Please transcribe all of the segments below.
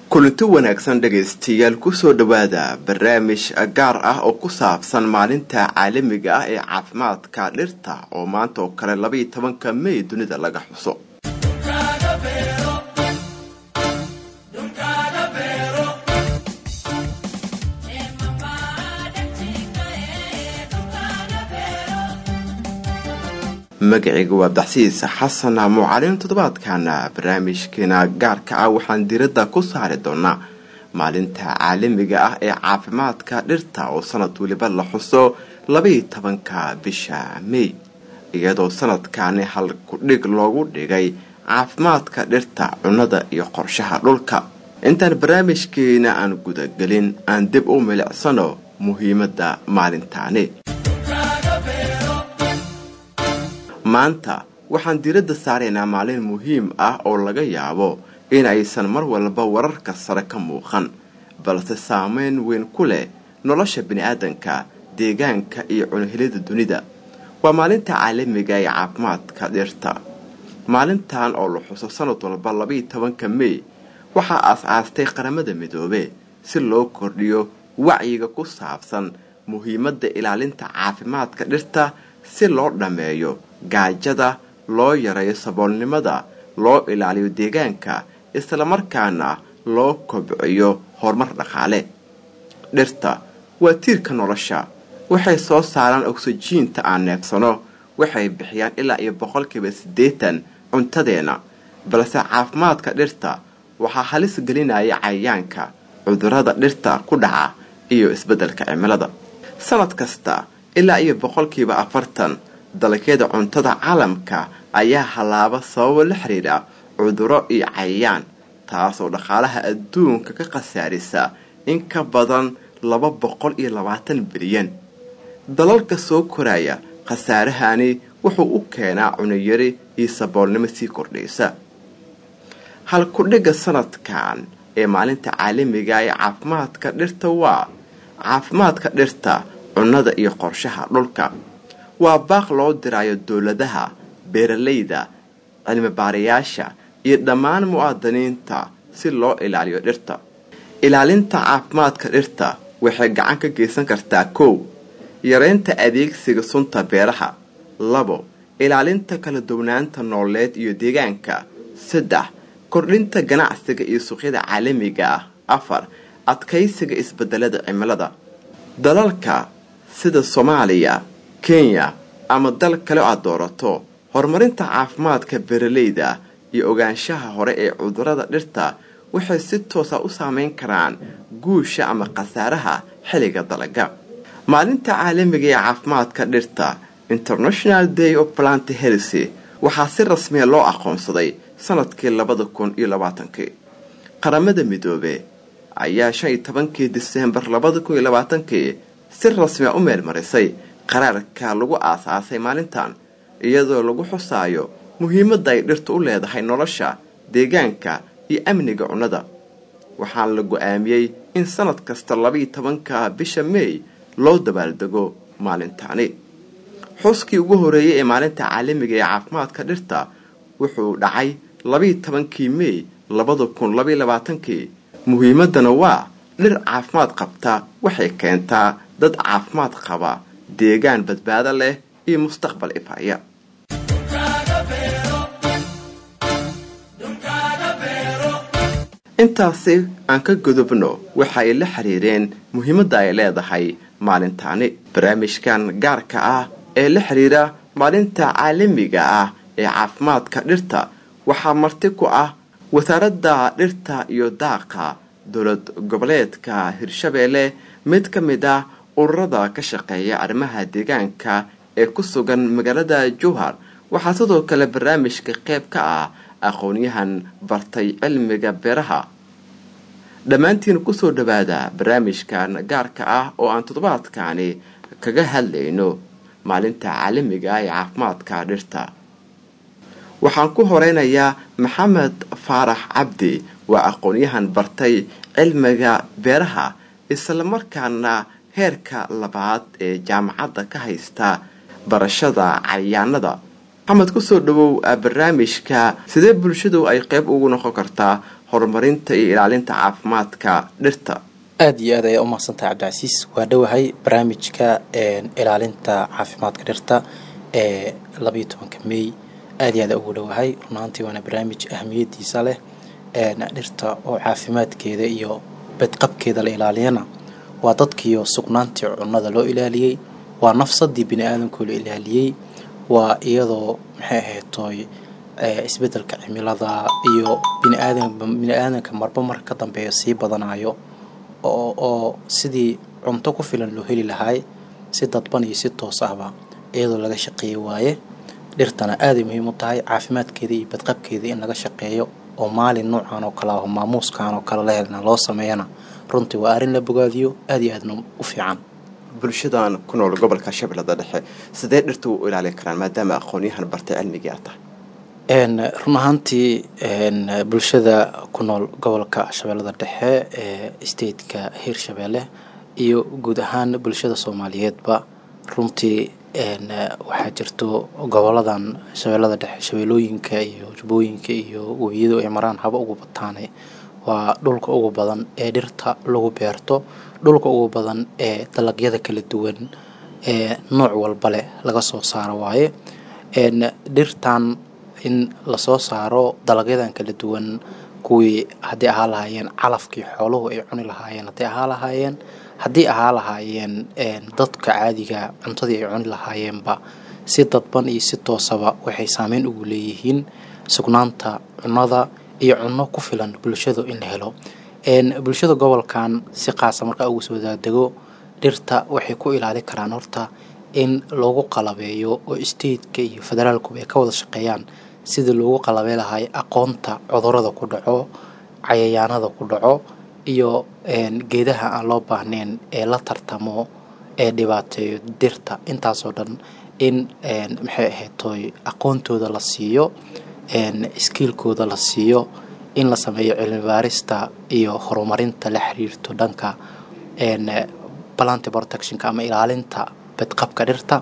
kulanti wanaagsan dhegaystayaal kusoo dhowaada barnaamij gaar ah oo ku saabsan maalinta caalamiga ah ee caafimaadka dhirta oo maanta oo kale labaiyo tobanka mey dunida laga xuso magacayga waa abdaxsiis xasan mucalin toddobaadkana barnaamijkeena gaarka ah waxaan diradda ku saari doonaa maalinta caalamiga ah ee caafimaadka dhirta oo sanad weliba la xuso labaiyo tobanka bisha mey iyadoo sanadkani hal kudhig loogu dhigay caafimaadka dhirta cunnada iyo qorshaha dhulka intaan barnaamijkeena aan gudagelin aan dib u milicsano muhiimadda maalintaani maanta waxaan diradda saaraynaa maalin muhiim ah oo laga yaabo in aysan mar walba wararka sare ka muuqan balse saameyn weyn ku leh nolosha bini'aadanka deegaanka iyo cunuhelida dunida waa maalinta caalamiga ee caafimaadka dhirta maalintan oo la xuso sanad walba labaiyo tobanka mey waxaa aas-aastay qaramada midoobe si loo kordhiyo wacyiga ku saabsan muhiimadda ilaalinta caafimaadka dhirta si loo dhammeeyo gaajada loo yareeyo saboolnimada loo ilaaliyo deegaanka islamarkaana loo kobciyo horumar dhaqaale dhirta waa tiirka nolosha waxay soo saaraan ogsijiinta aan neebsano waxay bixiyaan ilaa iyo boqolkiiba siddeetan cuntadeena balse caafimaadka dhirta waxaa halis gelinaya cayayaanka cudurrada dhirta ku dhaca iyo isbeddelka cimilada sanad kasta ilaa iyo boqolkiiba afartan dalagyada cuntada caalamka ayaa hallaaba sababo la xidhiidha cuduro iyo cayayaan taasoo dhaqaalaha adduunka ka khasaarisa in ka badan laba boqol iyo labaatan bilyan dalalka soo koraya khasaarahani wuxuu u keenaa cunayari iyo saboolnimo sii kordhaysa halkudhigga sanadkan ee maalinta caalamiga ee caafimaadka dhirta waa caafimaadka dhirta cunnada iyo qorshaha dhulka waa baaq loo diraayo dowladaha beeralayda cilmibaarayaasha iyo dhammaan mu'aadiniinta si loo ilaaliyo dhirta ilaalinta caafimaadka dhirta waxay gacan ka geysan kartaa kow yareynta adeegsiga sunta beeraha labo ilaalinta kala duwanaanta nooleed iyo deegaanka saddex kordhinta ganacsiga iyo suuqyada caalamiga ah afar adkaysiga isbedelada cimilada dalalka sida soomaaliya kenya ama dal kale aad doorato horumarinta caafimaadka beeralayda iyo ogaanshaha hore ee cudurrada dhirta waxay si toosa u saameyn karaan guusha ama khasaaraha xilliga dalaga maalinta caalamiga ee caafimaadka dhirta international day of plant helsi waxaa si rasmiya loo aqoonsaday sanadkii labada kun iyo labaatankii qaramada midoobe ayaa shan iyo tobankii diseembar labada kun iyo labaatankii si rasmiya u meelmarisay qaraarka lagu aasaasay maalintan iyadoo lagu xusaayo muhiimadda ay dhirtu u leedahay nolosha deegaanka iyo amniga cunnada waxaana la go-aamiyey in sanad kasta labaiyo tobanka bisha meey loo dabaaldego maalintaani xuskii ugu horeeyey ee maalinta caalamiga ee caafimaadka dhirta wuxuu dhacay labaiyo tobankii meey labada kun labaiyo labaatankii muhiimaddana waa dhir caafimaad qabta waxay keentaa dad caafimaad qaba deegaan badbaado leh iyo mustaqbal ifaya intaasi aan ka gudubno waxa ay la xiriireen muhiimadda ay leedahay maalintaani barnaamijkan gaarka ah ee la xiriira maalinta caalamiga ah ee caafimaadka dhirta waxaa marti ku ah wasaaradda dhirta iyo daaqa dowlad goboleedka hirshabeelle mid ka mid ah ururada ka shaqeeya arrimaha deegaanka ee ku sugan magaalada jowhar waxaa sidoo kale barnaamijka qayb ka ah aqoon-yahan bartay cilmiga beeraha dhammaantiin kusoo dhawaada barnaamijkan gaarka ah oo aan toddobaadkani kaga hadlayno maalinta caalamiga ah ee caafimaadka dhirta waxaan ku horeynayaa maxamed faarax cabdi waa aqoon-yahan bartay cilmiga beeraha islamarkaana heerka labaad ee jaamacadda ka haysta barashada cayayaanada maxamed kusoo dhawow barnaamijka sidee bulshadu ay qeyb ugu noqon kartaa horumarinta iyo ilaalinta caafimaadka dhirta aada iyo aad ayaa umahadsantahay cabdicasiis waa dhowahay barnaamijka ilaalinta caafimaadka dhirta ee labayo tobanka mey aada iyo aada ugu dhowahay runaantii waana barnaamij ahmiyadiisa leh dhirta oo caafimaadkeeda iyo badqabkeeda la ilaaliyana waa dadkiiyo sugnaantii cunnada loo ilaaliyey waa nafsadii bini aadamkoo la ilaaliyey waa iyadoo maxay ahaydtoy isbedelka cimilada iyo biniaadam bini aadanka marba marka ka dambeeya sii badanayo oo oo sidii cunto ku filan loo heli lahaay si dadban iyo si toos ahba iyadoo laga shaqeeyi waaye dhirtana aaday muhiim u tahay caafimaadkeeda iyo badqabkeeda in laga shaqeeyo oo maalin noocan oo kale ah oo maamuuskan oo kale la helna loo sameeyana runtii waa arrin la bogaadiyo aada iyo aadna u fiican bulshadan ku nool gobolka shabeellada dhexe sidee dhirta u ilaalin karaan maadaama aqoon-yahan bartay cilmigii aad tahay run ahaantii bulshada ku nool gobolka shabeellada dhexe ee stateka hiirshabeelle iyo guud ahaan bulshada soomaaliyeedba runtii waxaa jirto goboladan shabeellada dhexe shabeellooyinka iyo jubbooyinka iyo webiyadu ay maraan haba ugu bataane waa dhulka ugu badan ee dhirta lagu beerto dhulka ugu badan ee dalagyada kala duwan ee nooc walba leh laga soo saaro waaye dhirtan in lasoo saaro dalagyadan kala duwan kuwii haddii ahaa lahaayeen calafkii xooluhu ay cuni lahaayeen haddii ahaa lahaayeen haddii ahaa lahaayeen dadka caadiga cuntadii ay cuni lahaayeenba si dadban iyo si toosaba waxay saameyn ugu leeyihiin sugnaanta cunnada iyo cunno ku filan bulshadu in la helo bulshada gobolkan si qaasa markaa ugu soo daadego dhirta waxay ku ilaali karaan horta in loogu qalabeeyo oo stateka iyo federaalkuba ay ka wada shaqeeyaan sidii loogu qalabey lahay aqoonta cudurada ku dhaco cayayaanada ku dhaco iyo geedaha aan loo baahnayn ee la tartamo ee dhibaateeyo dhirta intaasoo dhan in maxay ahaydtoy aqoontooda la siiyo skiilkooda la siiyo in la sameeyo cilmi baarista iyo horumarinta la xiriirto dhanka planty protectionka ama ilaalinta badqabka dhirta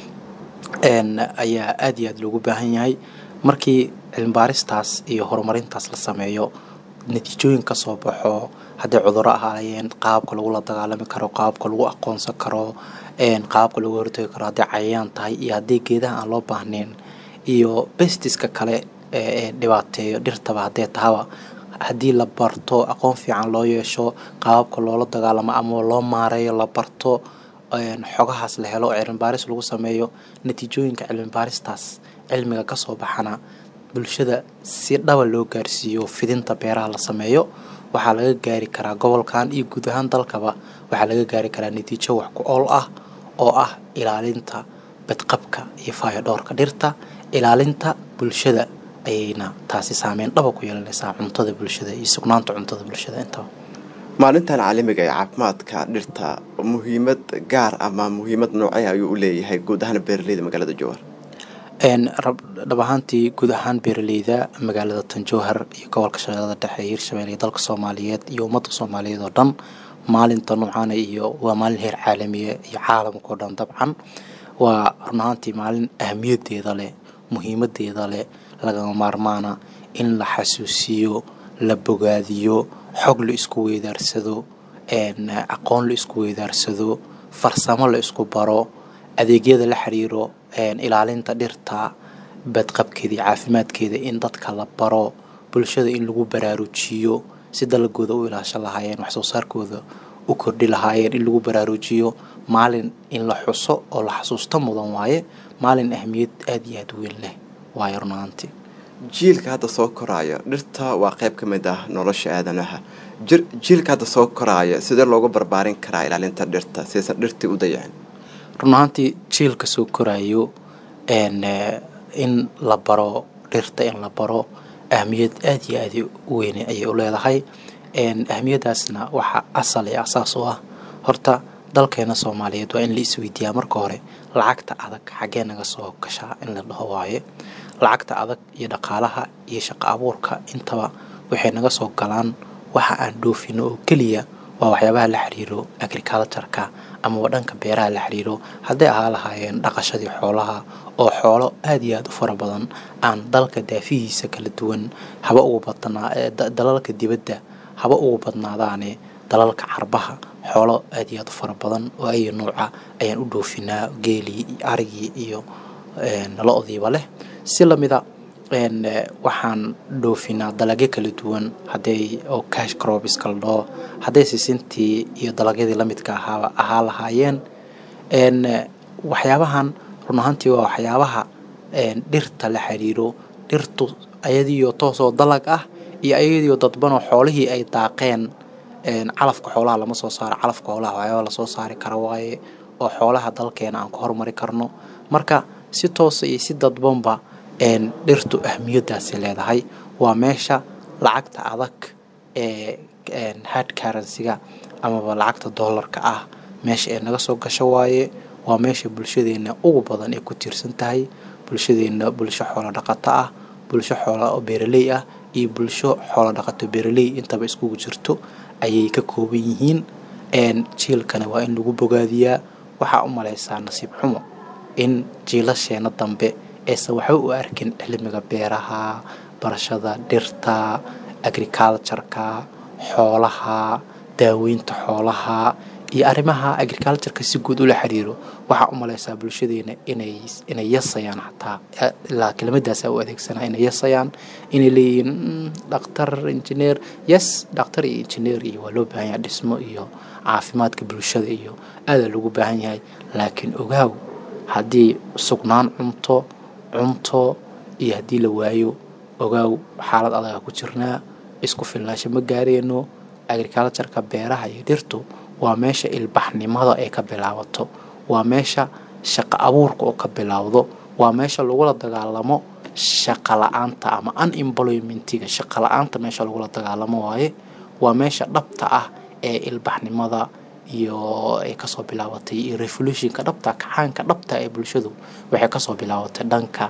ayaa aada iyo aada loogu baahan yahay markii cilmibaaristaas iyo horumarintaas la sameeyo natiijooyin ka soo baxo hadday cuduro ahaayeen qaabka lagula dagaalami karo qaabka lagu aqoonsan karo qaabka lagu hortagi karo hadday cayayaan tahay iyo haddii geedaha aan loo baahnayn iyo bestiska kale ee dhibaateeyo dhirtaba haddee tahaba haddii la barto aqoon fiican loo yeesho qaababka loola dagaalamo ama loo maareeyo la barto xogahaas la helo oo cilmibaaris lagu sameeyo natiijooyinka cilmibaaristaas cilmiga kasoo baxana bulshada si dhaba loo gaarsiiyo fidinta beeraha la sameeyo waxaa laga gaari karaa gobolkan iyo guud ahaan dalkaba waxaa laga gaari karaa natiijo wax ku ool ah oo ah ilaalinta badqabka iyo faayodhoorka dhirta ilaalinta bulshada ayayna taasi saameyn dhaba ku yeelanaysaa cuntada bulshada iyo sugnaanta cuntada bulshada intaba maalintan caalamiga ee caafimaadka dhirta muhiimad gaar ama muhiimad noocee ayuu u leeyahay guud ahaan beeraleyda magaalada jowhar dhab ahaantii guud ahaan beeraleyda magaalada tanjowhar iyo gobolka shabeellada dhexe ee hiirshabelle iyo dalka soomaaliyeed iyo ummadda soomaaliyeed oo dhan maalinta noocaana iyo waa maalin heer caalamiya iyo caalamka oo dhan dabcan waa run ahaantii maalin ahamiyadeeda leh muhiimadeeda leh lagama maarmaana in la xasuusiyo la bogaadiyo xog la isku weydaarsado aqoon la isku weydaarsado farsamo la isku baro adeegyada la xiriiro ilaalinta dhirta badqabkeeda iyo caafimaadkeeda in dadka la baro bulshada in lagu baraarujiyo si dalagooda u ilaashan lahaayeen waxsoo saarkooda u kordhi lahaayeen in lagu baraarujiyo maalin in la xuso oo la xasuusto mudan waaye maalin ahmiyad aada iyo aada weyn leh waayo runaantii jiilka hadda soo koraayo dhirta waa qayb ka mid ah nolosha aadanaha jiilka hadda soo koraaya sidee loogu barbaarin karaa ilaalinta dhirta sidaysan dhirtii u dayacin run ahaantii jiilka soo koraayo in la baro dhirta in la baro ahmiyad aada iyo aada u weyne ayay u leedahay ahmiyadaasna waxaa asal ee asaas u ah horta dalkeena soomaaliyeed waa in la isweydiiyaa marka hore lacagta adag xaggee naga soo gashaa in la dhaho waaye lacagta adag iyo dhaqaalaha iyo shaqo abuurka intaba waxay naga soo galaan waxa aan dhoofino oo keliya waa waxyaabaha la xiriiro agricultureka amaba dhanka beeraha la xiriiro hadday ahaa lahaayeen dhaqashadii xoolaha oo xoolo aad iyo aad u fara badan aan dalka daafihiisa kala duwan haba ugu badnaa dalalka dibadda haba ugu badnaadaane dalalka carbaha xoolo aad iyo aad u fara badan oo ay nuuca ayaan u dhoofinaa geelii iyo arigii iyo lo-diiba leh si lamida waxaan dhoofinaa dalagyo kala duwan haday oo cash crops kala dhaho hadday sisintii iyo dalagyadii lamidka ahaa ahaa lahaayeen waxyaabahan run ahaantii waa waxyaabaha dhirta la xiriiro dhirtu ayadiiyo toosoo dalag ah iyo ayadiiyo dadbanoo xoolihii ay daaqeen calafka xoolaha lama soo saaro calafka xoolaha waxyaaba lasoo saari kara waaye oo xoolaha dalkeena aan ku horumari karno marka si toosa iyo si dadbanba dhirtu ahmiyadaasi leedahay waa meesha lacagta adag ee hard currencyga amaba lacagta doolarka ah meesha ay naga soo gasho waaye waa meesha bulshadeena ugu badan ay ku tiirsan tahay bulshadeena bulsho xoolo dhaqato ah bulsho xoola oo beeraley ah iyo bulsho xoolo dhaqato beeraley intaba iskugu jirto ayay ka kooban yihiin jiilkana waa in lagu bogaadiyaa waxaa u malaysaa nasiib xumo in jiilasheena dambe aysan waxba u arkin cilmiga beeraha barashada dhirta agricultureka xoolaha daaweynta xoolaha iyo arrimaha agricultureka si guud ula xiriiro waxaa u malaysaa bulshadeena inay inay yasayaan xataa ilaa kelimadaasa u adeegsanaa inay yasayaan inay leeyihiin dhaktar injineer yes dhaktar iyo injineer iyo waa loo baahan yahay dhismo iyo caafimaadka bulshada iyo aadaa loogu baahan yahay laakiin ogaaw haddii sugnaan cunto cunto iyo haddii la waayo ogaaw xaalad adaga ku jirnaa isku filnaasho ma gaareyno agricultureka beeraha iyo dhirtu waa meesha ilbaxnimada ay ka bilaabato waa meesha shaqo abuurka oo ka bilaawdo waa meesha lagula dagaalamo shaqa la-aanta ama unemploymentiga shaqa la-aanta meesha lagula dagaalamo waaye waa meesha dhabta ah ee ilbaxnimada iyo ay kasoo bilaabatay iyo revolutionka dhabta kacaanka dhabta ee bulshadu waxay kasoo bilaabatay dhanka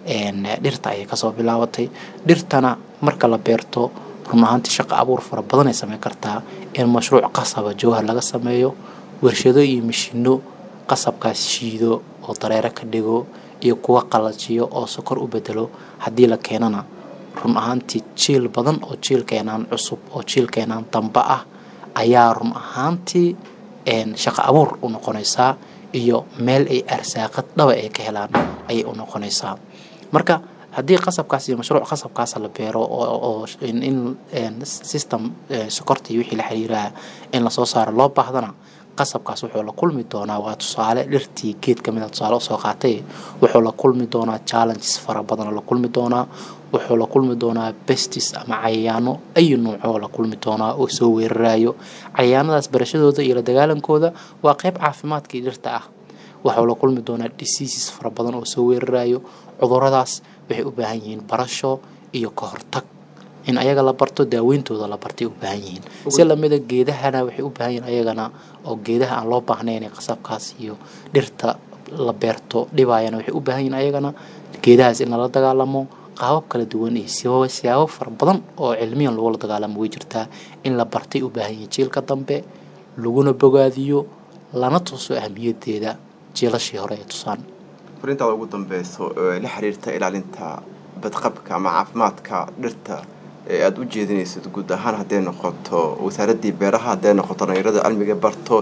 dhirta ayay kasoo bilaabatay dhirtana marka la beerto run ahaantii shaqo abuur fara badan ay sameyn kartaa in mashruuc qasaba jawhar laga sameeyo warshado iyo mishino qasabkaas shiido oo dareero ka dhigo iyo kuwa qalajiyo oo sokor u bedelo haddii la keenana run ahaantii jiil badan oo jiilkeenaan cusub oo jiilkeenaan damba ah ayaa run ahaantii shaqo abuur u noqonaysaa iyo meel ay arsaaqad dhaba ay ka helaan ayay u noqonaysaa marka haddii qasabkaas iyo mashruuc qasabkaas la beero oo in system sokorta iyo wixii la xiriiraha in lasoo saaro loo baahdana qasabkaas wuxuu la kulmi doonaa waa tusaale dhirtii geed ka mida tusaale usoo qaatay wuxuu la kulmi doonaa challenges fara badan la kulmi doonaa wuxuu la kulmi doonaa bestis ama cayayaano ayu nuucoo la kulmi doonaa oo soo weerarayo cayayaanadaas barashadooda iyo la dagaalankooda waa qeyb caafimaadkii dhirta ah waxuu la kulmi doonaa diseases fara badan oo soo weerarayo cuduradaas waxay u baahan yihiin barasho iyo ka hortag in ayaga la barto daaweyntooda la bartay u baahan yihiin si lamida geedahana waxay u baahan yihiin ayagana oo geedaha aan loo baahnayn qasabkaas iyo dhirta la beerto dhibaayana waxay u baahan yihiin ayagana geedahaas in lala dagaalamo qaabab kala duwan iyo siyaabo fara badan oo cilmiyan lagula dagaalamo way jirtaa in la bartay u baahan yihiin jiilka dambe laguna bogaadiyo lana tuso ahmiyadeeda jiilashii hore ee tusaan farintaada ugu dambeyso ee la xiriirta ilaalinta badqabka ama caafimaadka dhirta ee aada u jeedinaysid guud ahaan hadday noqoto wasaaraddii beeraha hadday noqoto dhalinyarada cilmiga barto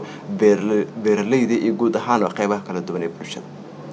beeraleyda iyo guud ahaan qeybaha kala duwan ee bulshada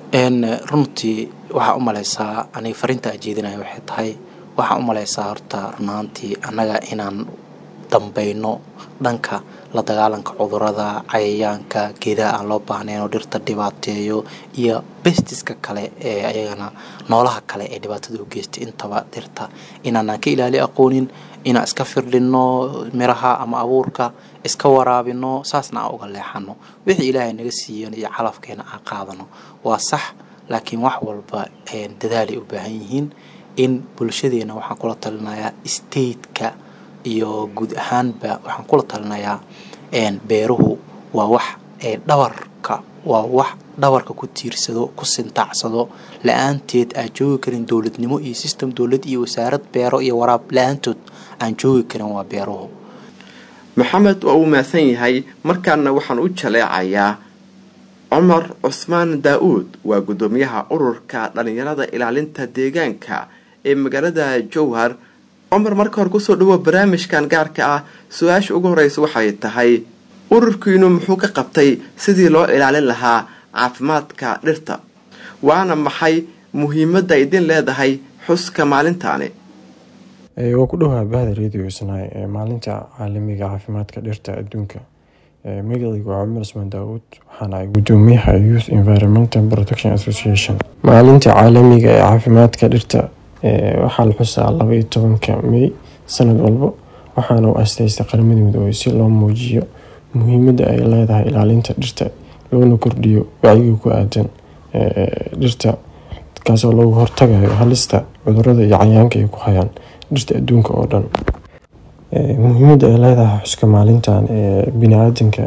runtii waxaa u malaysaa aniga farinta ajeedinaya waxay tahay waxaa u malaysaa horta runaantii annaga inaan dambayno dhanka la dagaalanka cudurada cayayaanka geedaha aan loo baahnayn oo dhirta dhibaateeyo iyo bestiska kale ee ayagana noolaha kale ee dhibaatada u geystay intaba dhirta inaanaan ka ilaali aqoonin inaan iska firdhinno miraha ama abuurka iska waraabino saasna aan uga leexano wixii ilaahay naga siiyan iyo calafkeena aan qaadano waa sax laakiin wax walba dadaalay u baahan yihiin in bulshadeena waxaan kula talinayaa stateka iyo guud ahaanba waxaan kula talinayaa beeruhu waa wax dhabarka waa wax dhabarka ku tiirsado ku sintaacsado la-aanteed aan joogi karin dowladnimo iyo system dowlad iyo wasaarad beero iyo waraab la-aantood aan joogi karin waa beeruhu maxamed waa uu mahadsan yahay markaana waxaan u jaleecayaa cumar cusmaan daa-uud waa guddoomiyaha ururka dhalinyarada ilaalinta deegaanka ee magaalada jowhar cumar marka hore kusoo dhawo barnaamijkan gaarka ah su-aasha ugu horeysa waxay tahay ururkiinu muxuu ka qabtay sidii loo ilaalin lahaa caafimaadka dhirta waana maxay muhiimadda idin leedahay xuska maalintaani waa ku dhowaa bahda radio isnaay ee maalinta caalamiga caafimaadka dhirta adduunka magacaygu waa cumar usmaan daawuud waxaana ay gudoomiyaha youth environmental protection association maalinta caalamiga ee caafimaadka dhirta waxaa la xusaa laba iyo tobanka may sanad walba waxaana u asteystay qaramada midoobay si loo muujiyo muhiimadda ay leedahay ilaalinta dhirta loona kordhiyo wacyiga ku aadan dhirta kaasoo lagu hortagayo halista cudurada iyo cayaanka ay ku hayaan dhirta adduunka oo dhan muhiimadda ay leedahay xuska maalintan ee bini-aadanka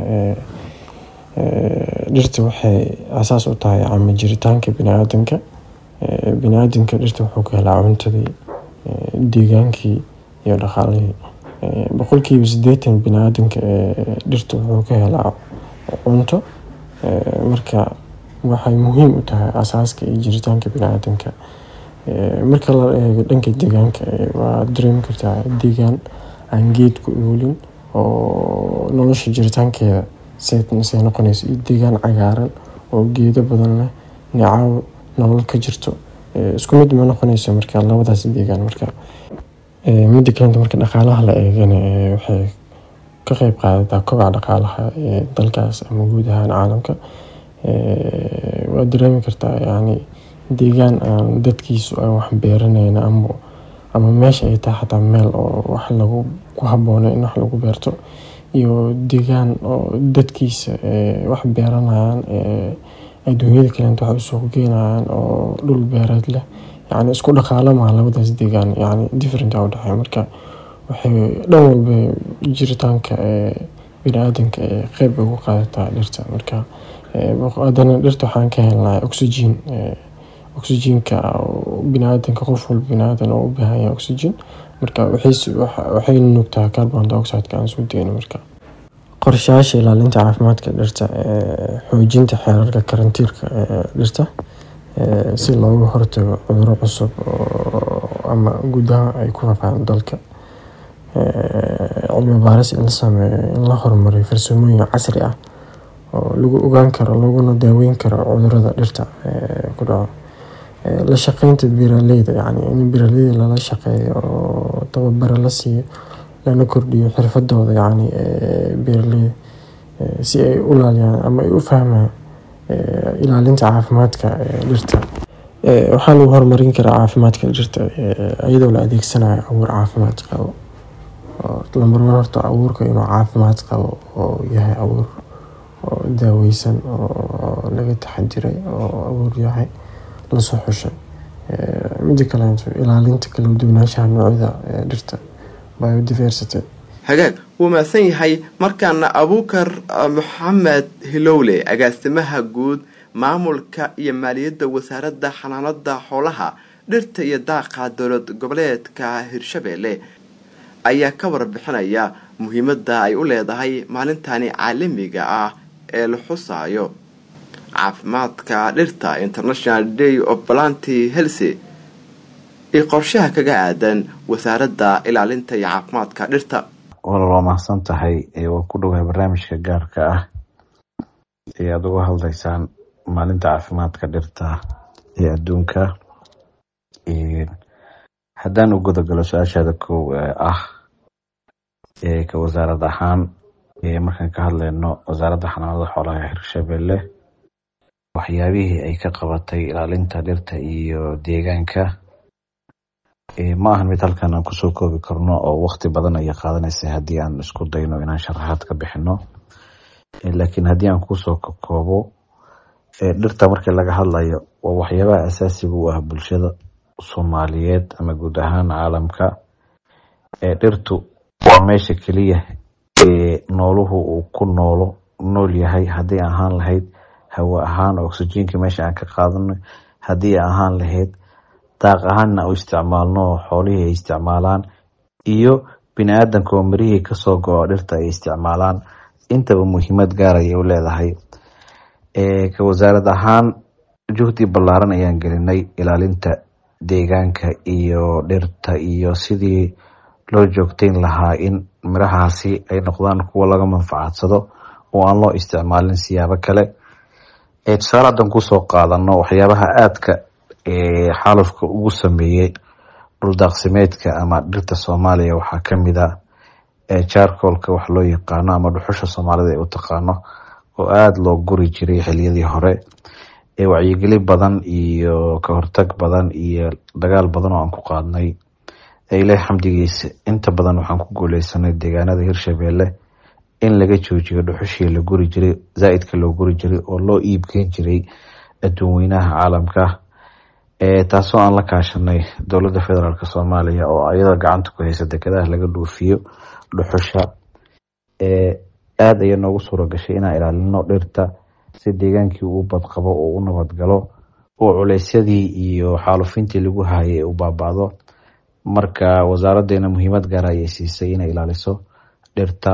dhirta waxay asaas u tahay cama jiritaanka bini-aadanka bini-aadanka dhirta wuxuu ka helaa cuntadii deegaankii iyo dhaqaalihii boqolkiiba sideetan bini-aadanka ee dhirta wuxuu ka helaa cunto marka waxay muhiim u tahay asaaska iyo jiritaanka bini-aadanka marka la eego dhanka deegaanka waa dareemi kartaa deegaan aan geed ku oolin oo nolosha jiritaankeeda say noqonayso iyo deegaan cagaaran oo geedo badan leh nicaaw nolol ka jirto isku mid ma noqonayso marka labadaas deegaan marka midda kalenta marka dhaqaalaha la eegana waxay ka qeyb qaadataa kobaca dhaqaalaha ee dalkaas ama guud ahaan caalamka waa dareemi kartaa yani deegaan aan dadkiisu aan wax beeranayn ama ama meesha ay tahay xataa meel oo wax lagu ku habboona in wax lagu beerto iyo deegaan oo dadkiisa wax beeranayaan adduunyada kaleenta wax usoo geenayaan oo dhul beereed leh yani isku dhaqaalamaha labadaas deegaan yani different a udhexeeya marka waxay dhan walba jiritaanka bini-aadanka ee qeyb ugu qaadataa dhirta marka haddana dhirta waxaan ka helnaa oxygen oxygenka bini-aadanka qof walba bini-aadan oo u baahan yahay oxygen marka waxay nuugtaa carbon dioxideka aan soo deyno marka qorshayaasha ilaalinta caafimaadka dhirta xoojinta xeerarka karantiirka dhirta si looga hortago cuduro cusub ama gudaha ay ku fafaan dalka cilmi baaris in la sameeyo in la horumariyo farsamooyin casri ah oo lagu ogaan karo laguna daaweyn karo cudurada dhirta ku dhaco la shaqeynta beeraleyda yani in beeraleyda lala shaqeeyo oo tababaro la siiyo lana kordhiyo xirfadooda yani beeraleyda si ay u ilaaliyaan ama ay u fahmaan ilaalinta caafimaadka dhirta waxaa lagu horumarin karaa caafimaadka dhirta iyadoo la adeegsanayo abuur caafimaad qabo lambarwan horta abuurka inuu caafimaad qabo oo yahay abuur oo daaweysan oo laga taxadiray oo abuur yahay lasoo xushay mida kaleeto ilaalinta kala duwanaanshaha noocyada dhirta biodiversity hagaag wuu mahadsan yahay markaana abuukar maxamed hilowle agaasimaha guud maamulka iyo maaliyadda wasaaradda xanaanada xoolaha dhirta iyo daaqa dowlad goboleedka hirshabeelle ayaa ka warbixinaya muhiimadda ay u leedahay maalintani caalamiga ah ee la xusaayo caafimaadka dhirta international day of planty helsy iyo qorshaha kaga aadan wasaaradda ilaalinta iyo caafimaadka dhirta walaal waa mahadsan tahay waa ku dhowahay barnaamijka gaarka ah ee aada uga hadlaysaan maalinta caafimaadka dhirta ee adduunka haddaan u gudagalo su-aashaada kow ah ka wasaarad ahaan markaan ka hadleyno wasaaradda xanaanada xoolaha ee hirshabelle waxyaabihii ay ka qabatay ilaalinta dhirta iyo deegaanka ma ahan mid halkan aan kusoo koobi karno oo waqti badan ayay qaadanaysa haddii aan isku dayno inaan sharaxaad ka bixino laakiin haddii aan kusoo koobo dhirta markii laga hadlayo waa waxyaabaha asaasiga u ah bulshada soomaaliyeed ama guud ahaan caalamka dhirtu waa meesha keliya ee nooluhu uu ku noolo nool yahay haddii ahaan lahayd hawo ahaan oxygenka meesha aan ka qaadano haddii ahaan lahayd daaq ahaanna u isticmaalno xoolihii ay isticmaalaan iyo bini-aadanka oo mirihii kasoo go-o dhirta ay isticmaalaan intaba muhiimad gaar ayay u leedahay ka wasaarad ahaan juhdi ballaaran ayaan gelinay ilaalinta deegaanka iyo dhirta iyo sidii loo joogteyn lahaa in mirahaasi ay noqdaan kuwa laga manfacadsado oo aan loo isticmaalin siyaabo kale tusaale hadan kusoo qaadano waxyaabaha aadka xaalufka ugu sameeyey dhuldaaqsimeedka ama dhirta soomaaliya waxaa kamid a jarcolka wax loo yaqaano ama dhuxusha soomaalida ay u taqaano oo aada loo guri jiray xiliyadii hore ee wacyigeli badan iyo ka hortag badan iyo dagaal badan oo aan ku qaadnay ilaah xamdigiisa inta badan waxaan ku guuleysanay deegaanada hirshabeelle in laga joojiyo dhuxushii la guri jiray zaa-idka loo guri jiray oo loo iibgeyn jiray adduun weynaha caalamka taasoo aan la kaashanay dowladda federaalk soomaaliya oo ayada gacanta ku haysa dekedaha laga dhoofiyo dhuxusha aada ayaa noogu suura gashay inaan ilaalino dhirta si deegaankii uu badqabo oo u nabadgalo oo culeysyadii iyo xaalufintii lagu hayay u baaba'do marka wasaaraddeena muhiimad gaara ayay siisay inay ilaaliso dhirta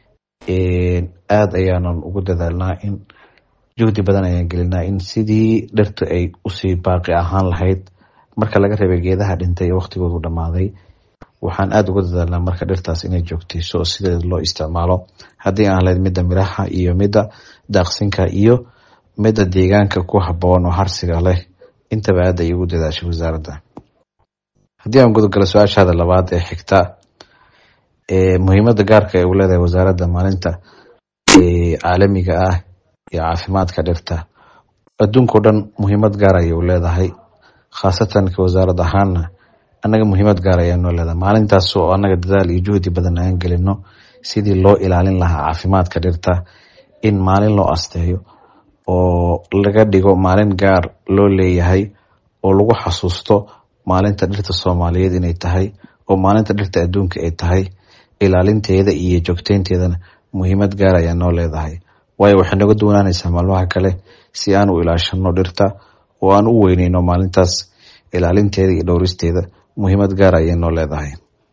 aada ayaanan ugu dadaalnaa in juhdi badan ayaan gelinaa in sidii dhirta ay usii baaqi ahaan lahayd marka laga reebay geedaha dhintay ee waqtigoodu dhammaaday waxaan aada uga dadaalnaa marka dhirtaas inay joogteyso oo sideeda loo isticmaalo haddii aan lahayd midda miraha iyo midda daaqsinka iyo midda deegaanka ku haboon oo harsiga leh intaba aada ay ugu dadaashay wasaaradda haddii aan gudogalo su-aashaada labaad ee xigta muhiimada gaarka ay u leedahay wasaaradda maalinta caalamiga ah iyo caafimaadka dhirta adduunkao dhan muhiimad gaar ayay u leedahay khaasatan ka wasaarad ahaana annaga muhiimad gaar ayaa noo leedahay maalintaas oo annaga dadaal iyo juhdi badan aan gelino sidii loo ilaalin lahaa caafimaadka dhirta in maalin loo asteeyo oo laga dhigo maalin gaar loo leeyahay oo lagu xasuusto maalinta dhirta soomaaliyeed inay tahay oo maalinta dhirta adduunka ay tahay ilaalinteeda iyo joogteynteedana muhiimad gaar ayaa noo leedahay waayo waxay noga duwanaanaysaa maalmaha kale si aan u ilaashano dhirta oo aan u weyneyno maalintaas ilaalinteeda iyo dhowristeeda muhiimad gaar ayay noo leedahay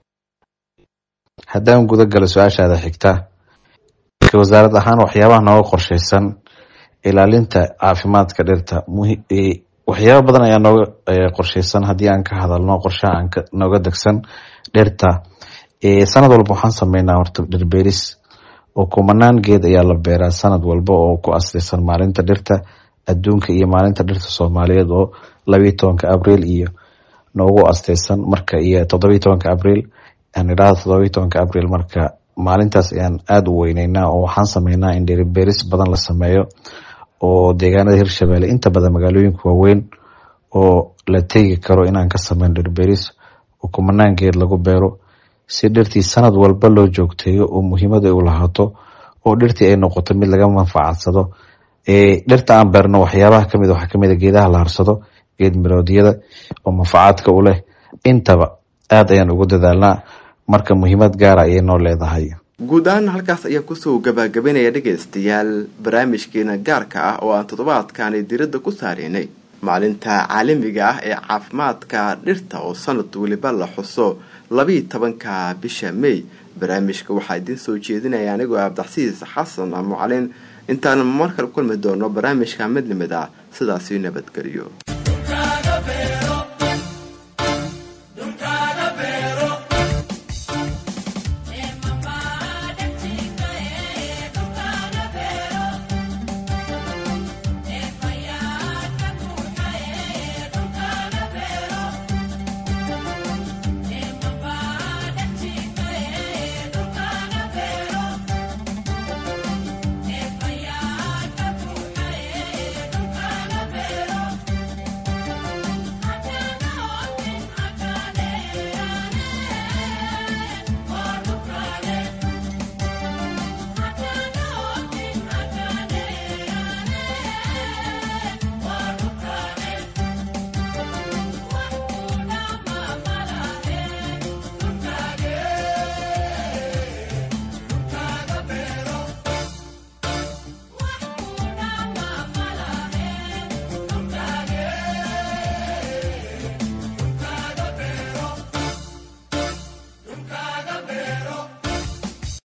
haddaan guda galo su-aashaada xigta ka wasaarad ahaan waxyaabaha nooga qorsheysan ilaalinta caafimaadka dhirta waxyaaba badan ayaa nooga qorsheysan haddii aan ka hadalno qorshaha aan nooga degsan dhirta sanad walba waxaan sameynaa horta dhirbeeris oo kumanaan geed ayaa la beeraa sanad walba oo ku asreysan maalinta dhirta adduunka iyo maalinta dhirta soomaaliyeed oo labiyi tobanka abriil iyo noogu asteysan marka iyo todobiyi tobanka abriil aan idhaahdo todobiyi tobanka abriil marka maalintaas ayaan aada u weyneynaa oo waxaan sameynaa in dhirbeeris badan la sameeyo oo deegaanada hirshabeelle inta badan magaalooyinka waaweyn oo la tegi karo inaan ka sameyn dhirbeeris oo kumanaan geed lagu beero si dhirtii sanad walba loo joogteeyo oo muhiimada u lahaato oo dhirtii ay noqoto mid laga manfacadsado dhirta aan beerno waxyaabaha kamid waxaa kamid a geedaha la harsado geed miroodyada oo manfacaadka u leh intaba aada ayaan ugu dadaalnaa marka muhiimad gaara ayay noo leedahay guud ahaan halkaas ayaan kusoo gabagabanaya dhegaystayaal barnaamijkeena gaarka ah oo aan toddobaadkani diradda ku saareynay maalinta caalamiga ah ee caafimaadka dhirta oo sanad weliba la xuso labiiyo tobanka bisha may barnaamijka waxaa idiin soo jeedinaya anigoo abdaxsiis xasan mucalin intaan markale kulmi doono barnaamijka mid limid ah sidaasi nabadgeliyo